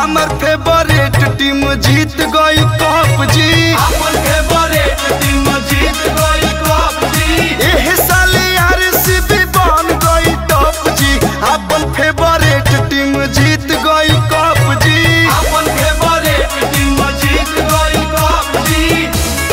हमर favourite team जीत गई कप जी अपन फेवरेट टीम जीत गई कप जी एह साल आरसीबी बन गई टॉप जी अपन फेवरेट टीम जीत गई कप जी अपन फेवरेट टीम जीत गई कप जी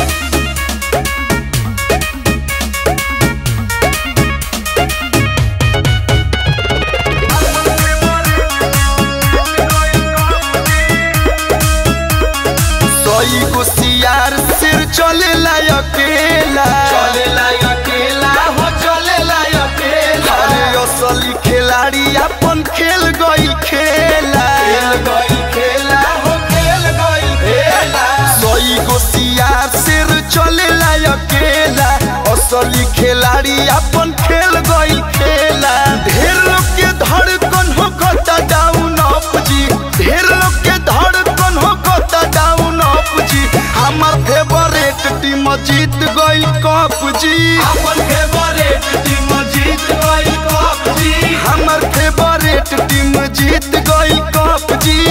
सई गो सियार सिर चलेला अकेला चलेला अकेला हो चलेला अकेला अरे असली खिलाड़ी अपन खेल गई खेला खेल गई खेला हो खेल गई खेला सई गो सियार सिर चलेला अकेला असली खिलाड़ी अपन खेल गई खेला ढेर लोग के धड़कन हो गता डाउन अप जी ढेर लोग के धड़कन हो गता डाउन अप जी हमार फेवरेट टीम जीत गई कप जी अपन फेवरेट टीम जीत गई कप जी हमार फेवरेट टीम जीत गई कप जी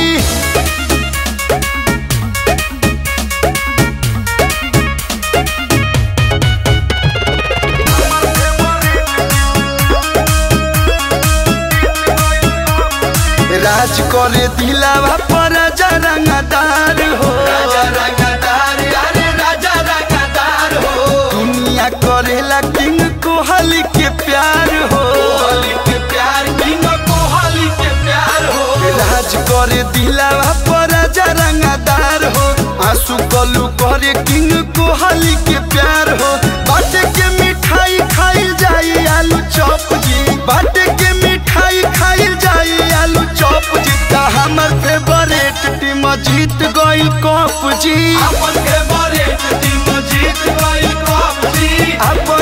राज करे दिलावा पर रंगदार हो राजा रंगदार अरे राजा रंगदार हो दुनिया करेला किंग कोहली के प्यार हो कोहली के प्यार किंग कोहली के प्यार हो राज करे दिलावा पर रंगदार हो आंसू कलू करे किंग कोहली के प्यार हो बाटे के मिठाई खाइल जाई आलू चॉप जी बाटे के मिठाई खाइल जाई आलू चॉप जी ता हमर फेवरेट टीम जीत गई कप जी अपन फेवरेट टीम जीत गई कप जी अपन